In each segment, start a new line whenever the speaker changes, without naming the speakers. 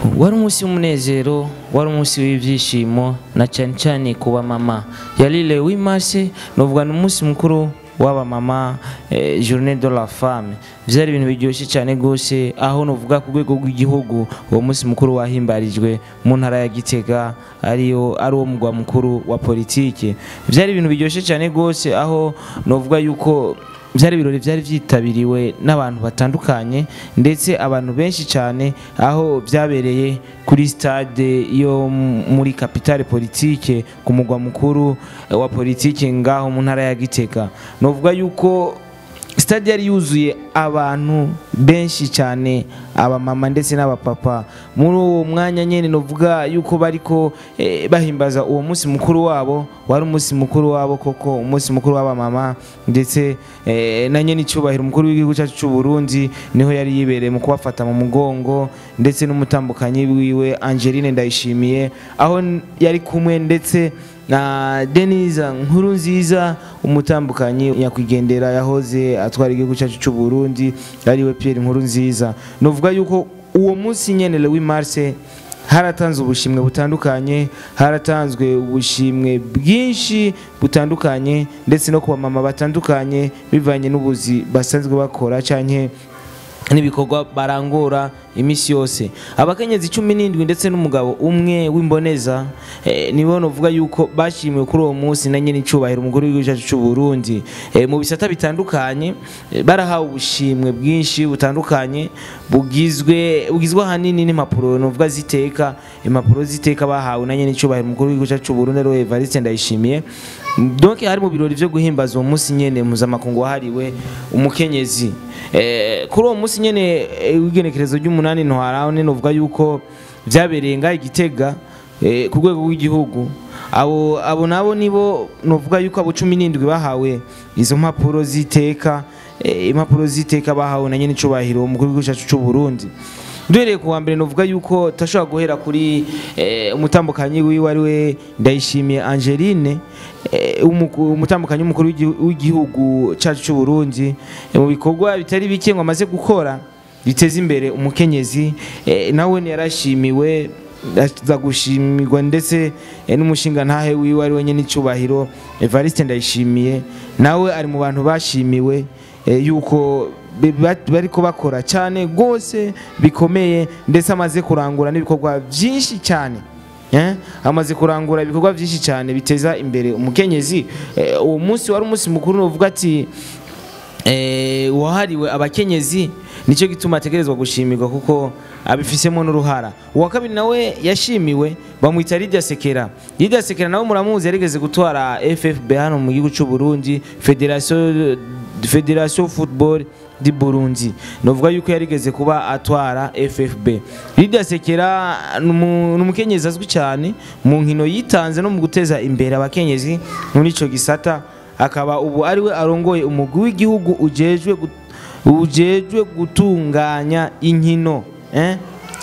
wari umunsi w'umunezero wari umunsi w'ibyishimo na cyane cyane ku bamama yari le 8 mars novuga ni umunsi mukuru w'abamama eh, journée de la femme byari ibintu biryoshye cyane rwose aho novuga ku rwego rw'igihugu uwo munsi mukuru wahimbarijwe mu ntara ya gitega ariyo ari wo mugwa mukuru wa politike byari ibintu biryoshye cyane rwose aho novuga yuko byari ibirori byari byitabiriwe n'abantu batandukanye ndetse abantu benshi cyane aho byabereye kuri stade yo muri capitale politike ku mugwa mukuru wa politike ngaho mu ntara ya gitega novuga yuko stade yari yuzuye abantu benshi cyane abamama ndetse n'abapapa muri uwo mwanya nyine novuga yuko bariko eh, bahimbaza uwo munsi mukuru wabo wari umunsi mukuru wabo koko umunsi mukuru w'abamama ndetse eh, na nyene icyubahiro umukuru w'igihugu cyacu cy'u Burundi niho yari yibereye mu kubafata mu mugongo ndetse n'umutambukanyi wiwe Angeline Ndayishimiye aho n- yari kumwe ndetse na Denise nkuru nziza umutambukanyi nyakwigendera yahoze atwara igihugu cyacu cy'u Burundi ariwe Pierre nkuru nziza novuga yuko uwo munsi nyene le 8 mars haratanzwe ubushimwe butandukanye haratanzwe ubushimwe bwinshi butandukanye ndetse no ku bamama batandukanye bivanye n'ubuzi basanzwe bakora canke n'ibikorwa barangura iminsi yose abakenyezi cumi n'indwi ndetse n'umugabo umwe w'imboneza eh, nibo novuga yuko bashimiwe kuri uwo munsi na nyine icubahiro umukuru w'igihugu cyacu cy'u Burundi eh, mu bisata bitandukanye eh, barahawe ubushimwe bwinshi butandukanye bugizwe bugizwe ahanini n'impapuro novuga ziteka impapuro ziteka bahawe na nyine icubahiro umukuru w'igihugu cyacu cy'u Burundi ariwe Evariste Ndayishimiye donc hari mu birori byo guhimbaza uwo munsi nyene mpuzamakungu wahariwe umukenyezi eh, kuri uwo munsi nyene eh, w'igenekerezo ry'umunani ntwaraho nene uvuga yuko vyabereye ngaho igitega eh, ku rwego rw'igihugu abo abo nabo nibo novuga yuko abo cumi n'indwi bahawe izo mpapuro z'iteka eh, impapuro z'iteka bahawe na nyene icubahiro umukuru w'igihugu cyacu c'u Burundi duhereye ku wa mbere novuga yuko tashobora guhera kuri eh, umutambukanyi wiwe ari we ndayishimiye Angeline eh, umuku- umutambukanyi w'umukuru w'igi- w'igihugu cyacu cy'u Burundi eh, mu bikorwa bitari bike ngo amaze gukora biteza imbere umukenyezi eh, nawe yarashimiwe aza gushimirwa ndetse eh, n'umushinga ntahe wiwe ari we nyene icubahiro Evariste Ndayishimiye nawe ari mu bantu bashimiwe eh, yuko be- ba- bariko bakora cyane rwose bikomeye ndetse amaze kurangura n'ibikorwa byinshi cyane Eh, amaze kurangura ibikorwa byinshi cyane biteza imbere umukenyezi Eh, uwo munsi wari umunsi mukuru novuga ati eh, wahariwe abakenyezi nicyo gituma ategerezwa gushimirwa kuko abifisemo n'uruhara uwa kabiri nawe yashimiwe bamwita Lydia Sekera Lydia Sekera nawe muramuzi yarigeze gutwara FFB hano mu gihugu cy'u Burundi Federation Federation Football di Burundi novuga yuko yarigeze kuba atwara FFB Lydia Sekera ni umu- ni umukenyezi azwi cyane mu nkino yitanze no mu guteza imbere abakenyezi muri ico gisata akaba ubu ariwe arongoye umugwi w'igihugu ujejwe gut- ujejwe gutunganya inkino eh?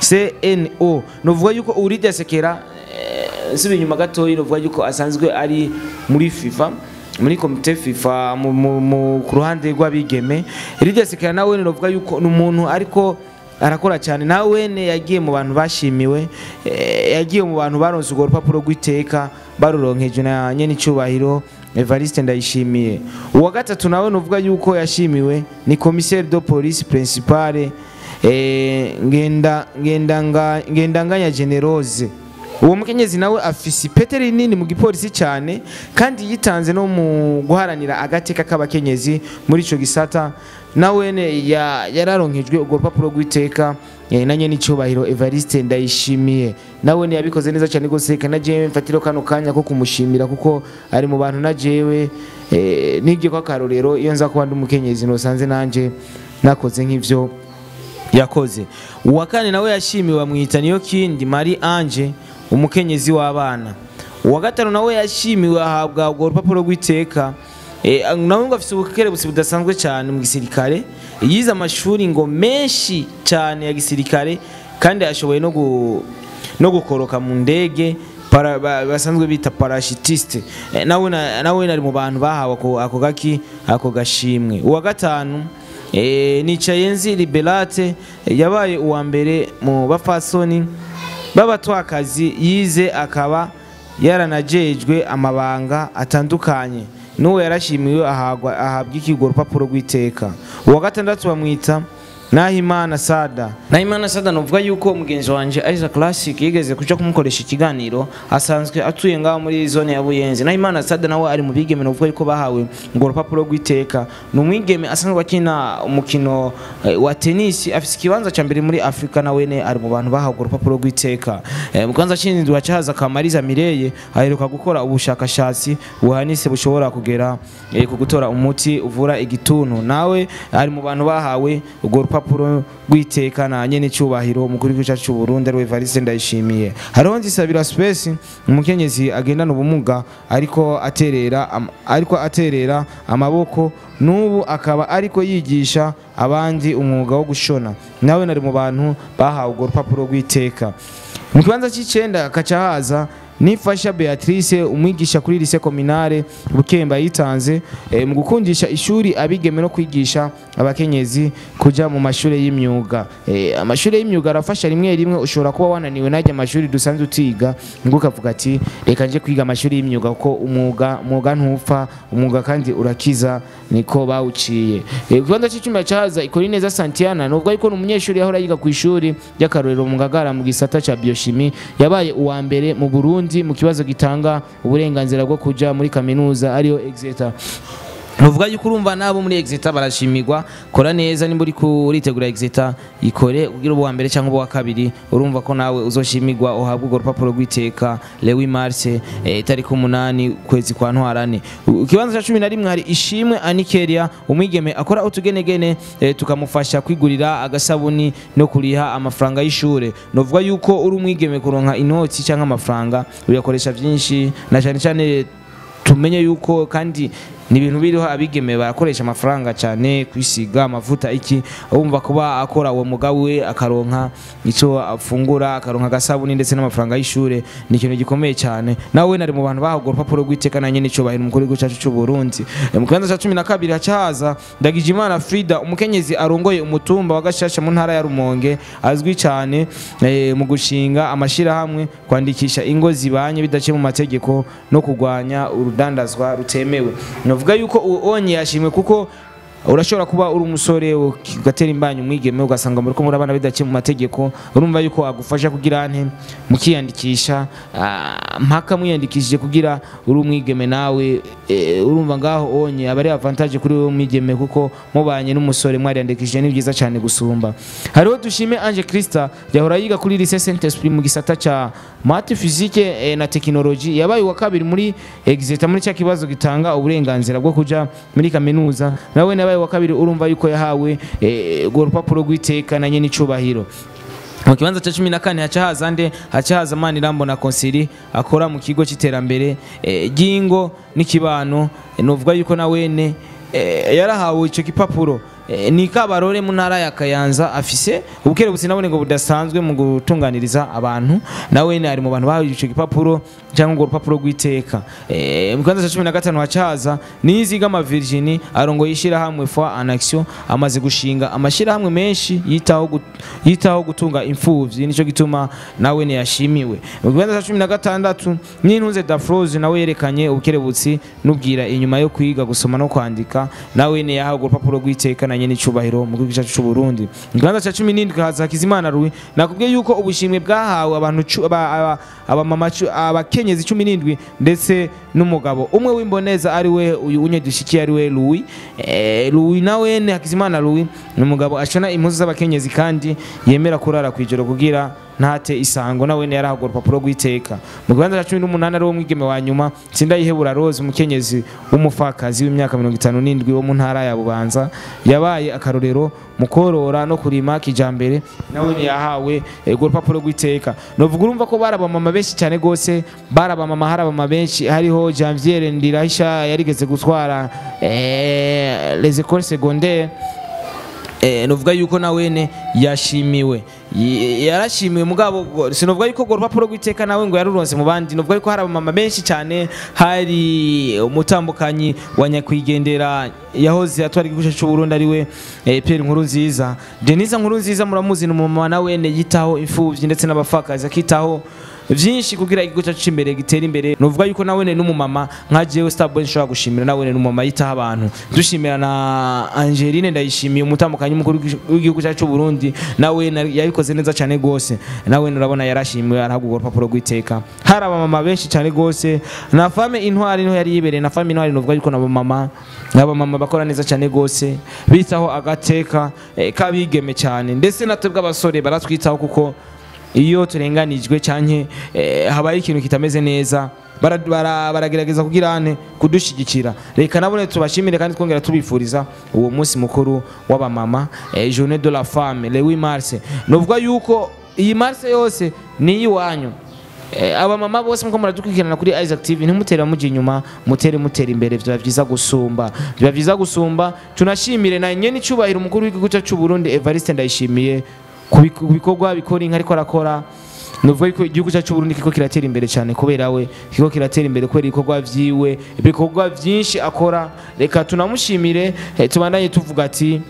CNO novuga yuko Uridia Sekera eh, nsubiye inyuma gatoya novuga yuko asanzwe ari muri FIFA muri komite FIFA mu, mu, mu, ku ruhande rw'abigeme Uridia Sekera nawe novuga yuko ni umuntu ariko arakora cyane nawe yagiye mu bantu bashimiwe eh, yagiye mu bantu baronse urwo rupapuro rw'iteka baruronkejwe na nyene icubahiro Evariste Ndayishimiye uwa gatatu nawe nuvuga yuko yashimiwe ni commissaire de police principale eh, ngenda ngendanga ngendanganya generose uwo mukenyezi nawe afise ipete rinini mu gipolisi cyane kandi yitanze no mu guharanira agateka k'abakenyezi muri ico gisata nawe ya, yararonkejwe urwo rupapuro rw'iteka eh, na nyene icubahiro Evariste Ndayishimiye nawe yabikoze neza cyane gose kana jewe mfatiro kano kanya ko kumushimira kuko ari mu bantu na jewe eh, nibyo kwa karorero iyo nza kuba ndi umukenyezi nosanze nanje nakoze nk'ivyo yakoze uwa kane nawe yashimiwe bamwita niyo kindi Marie Ange umukenyezi w'abana uwa gatanu nawe yashimiwe ahabwa urwo rupapuro rw'iteka Eh, nawe ngo afite ubukerebutsi budasanzwe cyane mu gisirikare yize amashuri ngo menshi cyane ya gisirikare kandi ashoboye no gu- no gukoroka mu ndege para- ba- basanzwe bita parashitiste Eh, nawe na- nawe ari mu bantu bahawe ako- ako gaki ako gashimwe uwa gatanu eh, nicayenzi liberate yabaye uwa mbere mu bafasoni b'abatwakazi yize akaba yaranajejwe amabanga atandukanye n'uwo yarashimiwe ahagwa- ahabwa ikigo urupapuro rw'iteka uwa gatandatu bamwita Nahimana Sada Nahimana Sada novuga yuko mugenzi wanje Isaac Classic yigeze kuja kumukoresha ikiganiro asanzwe atuye ngaho muri zone ya Buyenzi Nahimana Sada nawe ari mu bigeme novuga yuko bahawe ngo urupapuro rw'iteka ni umwigeme asanzwe akina umukino eh, wa tennis afise ikibanza ca mbere muri Afrika na wene ari mu bantu bahawe urwo rupapuro rw'iteka eh, mu kwanza c'indwi hacahaza Kamariza Mireye aheruka gukora ubushakashatsi buhanise bushobora kugera eh, ku gutora umuti uvura igituntu nawe ari mu bantu bahawe urwo rupapuro rw'iteka na nyene cyubahiro umukuru w'igihugu cyacu cy'u Burundi ariwe Evariste Ndayishimiye hariho nzisabira Space umukenyezi agendana ubumuga ariko aterera am, ariko aterera amaboko n'ubu akaba ariko yigisha abandi umwuga wo gushona nawe nari mu bantu bahawe urwo rupapuro rw'iteka mu kibanza cy'icenda hakaca haza nifasha Beatrice umwigisha kuri lycée communale Bukemba yitanze eh, mu gukundisha ishuri abigeme no kwigisha abakenyezi kuja mu mashuri y'imyuga eh, amashuri y'imyuga arafasha rimwe rimwe ushobora kuba wananiwe najya amashuri dusanzwe utiga ngo ukavuga ati reka nje kwiga amashuri y'imyuga kuko umwuga umwuga ntupfa umwuga kandi urakiza niko bawuciye eh, kibanza cy'icumi cyaza ikora neza Santiana nubwo ariko ni umunyeshuri yahora yiga ku ishuri ry'akarorero mu Ngagara mu gisata ca biochimie yabaye uwa mbere mu Burundi mu kibazo gitanga uburenganzira bwo kuja muri kaminuza ariyo Exeter Nuvuga yuko urumva nabo muri Exeter barashimirwa kora neza nimba uri kuritegura Exeter ikore kugira ubu wa mbere cyangwa ubu wa kabiri urumva ko nawe uzoshimirwa uhabwa urwo rupapuro rw'iteka Lewi Marse eh, tariki umunani kwezi kwa ntwarane U- ikibanza cya cumi na rimwe hari ishimwe Anikeria umwigeme akora utugenegene eh, tukamufasha kwigurira agasabuni no kuriha amafaranga y'ishure novuga yuko uri umwigeme kuronka inoti cyangwa amafaranga uyakoresha byinshi na cyane cyane tumenye yuko kandi ni ibintu biriho abigeme barakoresha amafaranga cyane kwisiga amavuta iki wumva kuba akora uwo mugabo we akaronka icyo afungura akaronka agasabuni ndetse n'amafaranga y'ishure ni ikintu gikomeye cyane nawe nari mu bantu bahabwa urupapuro rw'iteka na nyene icubahiro umukuru w'igihugu cyacu cy'u Burundi Eh, mu kibanza cya cumi na kabiri hacahaza Ndagijimana Frida umukenyezi arongoye umutumba wa Gashasha mu ntara ya Rumonge azwi cyane eh, mu gushinga amashirahamwe kwandikisha ingo zibanye bidaciye mu mategeko no kurwanya urudandazwa rutemewe novuga yuko uwo onye yashimwe kuko urashobora kuba uri umusore ugatera imbanyi umwigeme ugasanga muri ko muri abana bidaciye mu mategeko urumva yuko agufasha kugira nte mukiyandikisha ah, mpaka mwiyandikishije kugira uri umwigeme nawe eh, urumva ngaho onye aba ari avantage kuri wowe umwigeme kuko mubanye n'umusore mwariyandikishije ni byiza cyane gusumba hariho dushime Ange Christa yahora yiga kuri lycée Saint Esprit mu gisata ca math physique eh, na technologie yabaye wa kabiri muri Exeter muri cya kibazo gitanga uburenganzira bwo kuja muri kaminuza nawe nabaye wa kabiri urumva yuko yahawe eh, urwo rupapuro rw'iteka na nyene icubahiro mu kibanza cya cumi na kane haca haza nde haca haza Manirambo na konsili akora mu kigo cy'iterambere eh, ry'ingo n'ikibano eh, novuga yuko na wene eh, yarahawe icyo gipapuro Eh, ni kabarore mu ntara ya Kayanza afise ubukerebutsi nabone ngo budasanzwe mu gutunganiriza abantu nawe ari mu bantu bahawe icyo gipapuro cyangwa ngo urupapuro rw'iteka eh, mu kibanza cya 15 hacaza nizigama Virginie arongoye ishyirahamwe foi en action amaze gushinga amashyirahamwe menshi yitaho gut- yitaho gutunga imfuvyi nico gituma nawe ne yashimiwe mu kibanza cya 16 n'intunze Dafroze nawe yerekanye ubukerebutsi nubwira inyuma yo kwiga gusoma no kwandika nawe ne yahawe urupapuro rw'iteka na nyene icubahiro mu gihugu cyacu cy'u Burundi mu kibanza cya 17 haza Hakizimana Rui nakubwiye yuko ubushimwe bwahawe abantu cu- aba- aba- abamama cu- abakenyezi 17 ndetse n'umugabo umwe w'imboneza ari we uyu unye dushikiye ari we Louis eh, Louis nawe ne Hakizimana Louis ni umugabo ashona impuzu z'abakenyezi kandi yemera kurara kwijoro kugira ntate isango nawe ne yarahabwa urupapuro rw'iteka mu kibanza cya 18 ari wo mwigeme wa nyuma Sindayihebura Rose umukenyezi w'umufakazi w'imyaka 57 wo mu ntara ya Bubanza yabaye akarorero mu korora no kurima kijambere nawe ne yahawe eh, urwo rupapuro rw'iteka novuga urumva ko barabamama benshi cyane gose barabamama harabama benshi hariho Janvier Ndirahisha yarigeze gutwara eh, les écoles secondaires eh, novuga yuko nawene yashimiwe y- yarashimiwe mugabo go- sinovuga yuko urwo rupapuro rw'iteka nawe ngo yaruronse mu bandi novuga yuko hari abamama benshi cyane hari umutambukanyi wa nyakwigendera yahoze atwara igihugu cy'u Burundi ariwe eh, Pierre Nkuru nziza Denise Nkuru nziza muramuzi ni umumama nawe yitaho imfuvyi ndetse n'abapfakazi akitaho vyinshi kugira igihugu cyacu c'imbere gitere imbere novuga yuko nawe ne n'umumama nka jewe Starboy nshobora gushimira nawe ne n'umumama yitaho abantu dushimira na Angeline ndayishimiye umutambukanyi mukuru w'igihugu cyacu c'u Burundi nawe na- yabikoze neza cyane gose nawe urabona yarashimiwe arahabwa urupapuro rw'iteka hari abamama benshi cyane gose na fame intwari niho yari yibereye na fame intwari novuga yuko nabo mama abamama bakora neza cyane gose bitaho agateka eh, kabigeme cyane ndetse natwe bw'abasore baratwitaho kuko iyo turenganijwe canke eh, habaye ikintu kitameze neza bara- bara- baragerageza kugira ane kudushigikira reka nabone tubashimire kandi twongera tubifuriza uwo munsi mukuru w'abamama eh, journée de la femme le 8 mars novuga yuko iyi mars yose ni iyiwanyu Eh, abamama bose muko muradukurikirana kuri Isaac TV ntimutere mujya inyuma mutere mutera imbere biba byiza gusumba biba byiza gusumba tunashimire na nyene icubahiro umukuru w'igihugu cyacu c'u Burundi Evariste ndayishimiye ku bik- ku bikorwa bikora inka ariko arakora nuvuga yuko igihugu cyacu Burundi kiko kiratera imbere cyane kubera we kiko kiratera imbere kubera ibikorwa vyiwe ibikorwa vyinshi akora reka tunamushimire eh, tubandanye tuvuga ati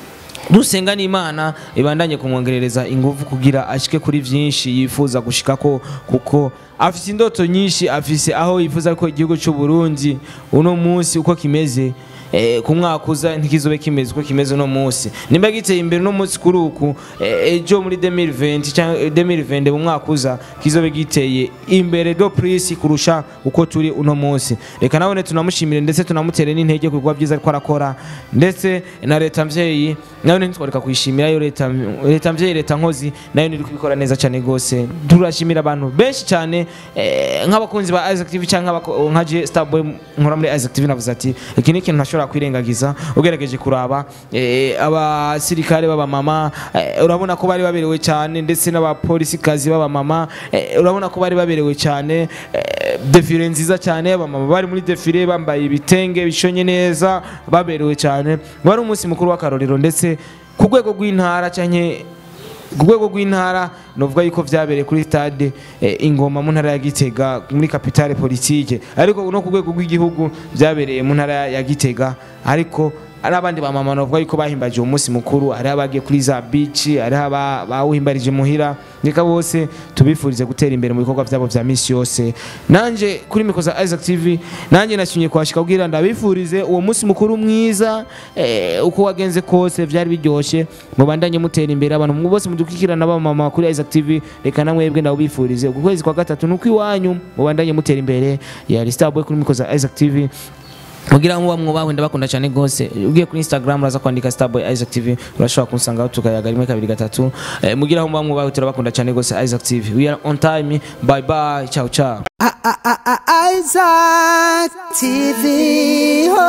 dusenga n'imana ibandanye kumwongerereza ingufu kugira ashike kuri vyinshi yifuza gushikako kuko afise indoto nyinshi afise aho yifuza ko igihugu cy'u Burundi uno munsi uko kimeze eh, ku mwaka uza ntikizobe kimeze uko kimeze uno munsi nimba giteye imbere uno munsi kuri uku eh, ejo muri 2020 cyangwa 2020 mu mwaka uza kizobe giteye imbere do prisi kurusha uko turi uno munsi reka nabone tunamushimire ndetse tunamutere n'intege ku bikorwa byiza ariko arakora ndetse na leta mvyeyi nayo ntitwareka kuyishimira yo leta leta mvyeyi leta nkozi nayo niri kubikora neza cyane gose turashimira abantu benshi cyane eh, nk'abakunzi ba Isaac TV cyangwa abako- nka je Starboy nkora muri Isaac TV navuze ati iki ni ikintu ntashobora kwirengagiza ugerageje kuraba eh, abasirikare b'abamama eh, urabona ko bari baberewe cyane ndetse n'abapolisikazi b'abamama eh, urabona ko bari baberewe cyane eh, defile nziza cyane abamama bari muri defile bambaye ibitenge bishonye neza baberewe cyane wari umunsi mukuru w'akarorero ndetse ku rwego rw'intara cyane ku rwego rw'intara novuga yuko vyabereye kuri stade eh, ingoma mu ntara ya gitega muri kapitale politike ariko no ku rwego rw'igihugu vyabereye mu ntara ya gitega ariko ari abandi bamama novuga yuko bahimbaje uwo munsi mukuru hariho abagiye kuri za bici hariho aba- bawuhimbarije muhira reka bose tubifurize gutera imbere mu bikorwa vyabo vya misi yose nanje kuri mikro za Isaac TV nanje nashimye kwashika kugira ndabifurize uwo munsi mukuru mwiza eh, uko wagenze kose vyari biryoshe mubandanye mutera imbere abantu mwe bose mudukikirana b'abamama kuri Isaac TV reka namwebwe ndabifurize uku kwezi kwa gatatu nuko iwanyu mubandanye mutera imbere ya Starboy kuri mikro za Isaac TV mugira muba mwubawe ndabakunda cyane gose ugiye kuri Instagram uraza kwandika Starboy Isaac TV urashobora kunsangaho tukayaga rimwe kabiri gatatu eh, mugira muba mwubawe turabakunda cyane gose Isaac TV we are on time bye bye ciao ciao
Isaac TV. Oh.